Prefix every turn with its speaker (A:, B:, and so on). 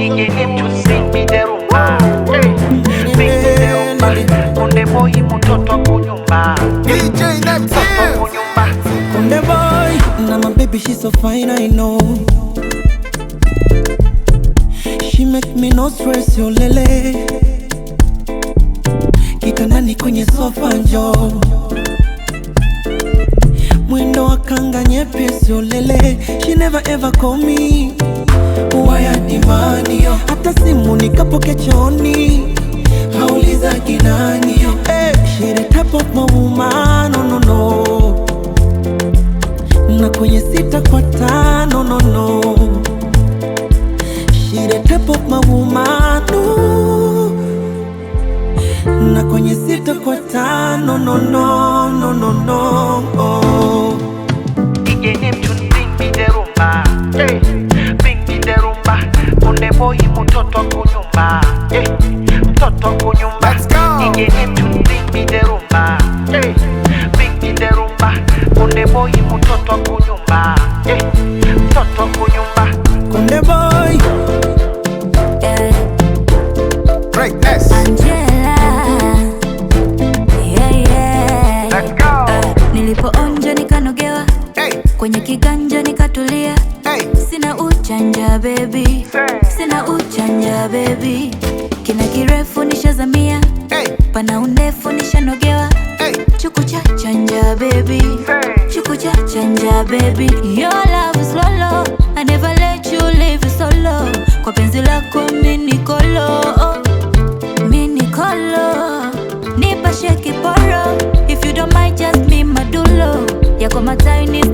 A: Igeni mtu sing me the rumba Hey, Sing me the rumba Konde boy mtoto kunyumba
B: DJ Neptune.
A: kunyumba
C: Konde boy, now my baby she's so fine I know. She make me no stress yo lele. Kitandani kwenye sofa njo mwendo wa kanga nyepesi yo lele. She never ever call me waya dimani yo, hata simu nikapoke choni hauliza kinani yo. Hey, she the type of my woman, no no no na kwenye sita kwa tano no no She the type of my woman no. na kwenye sita kwa tano no no no no no oh.
A: Igeni mtu sing me the rumba Hey, Sing me the rumba Konde boy mtoto kunyumba Hey, mtoto kunyumba
B: Let's go.
A: Igeni mtu sing me the rumba Hey, Sing me the rumba Konde boy mtoto kunyumba Hey, mtoto kunyumba
C: Konde boy
D: Yeah,
B: Greatness.
D: Angela. Yeah, yeah.
A: Let's go
D: Ah, nilipoonja nikanogewa
B: Hey,
D: kwenye kiganja nikatulia
B: hey.
D: sina uchanja bebi sina uchanja bebi kina kirefu nishazamia
B: Hey,
D: pana undefu nishanogewa
B: hey.
D: chuku cha chanja baby chuku cha chanja baby your love is lolo I never let you live solo kwa penzi lako mini kolo mini kolo nipashe kiporo if you don't mind just be madulo yako mataini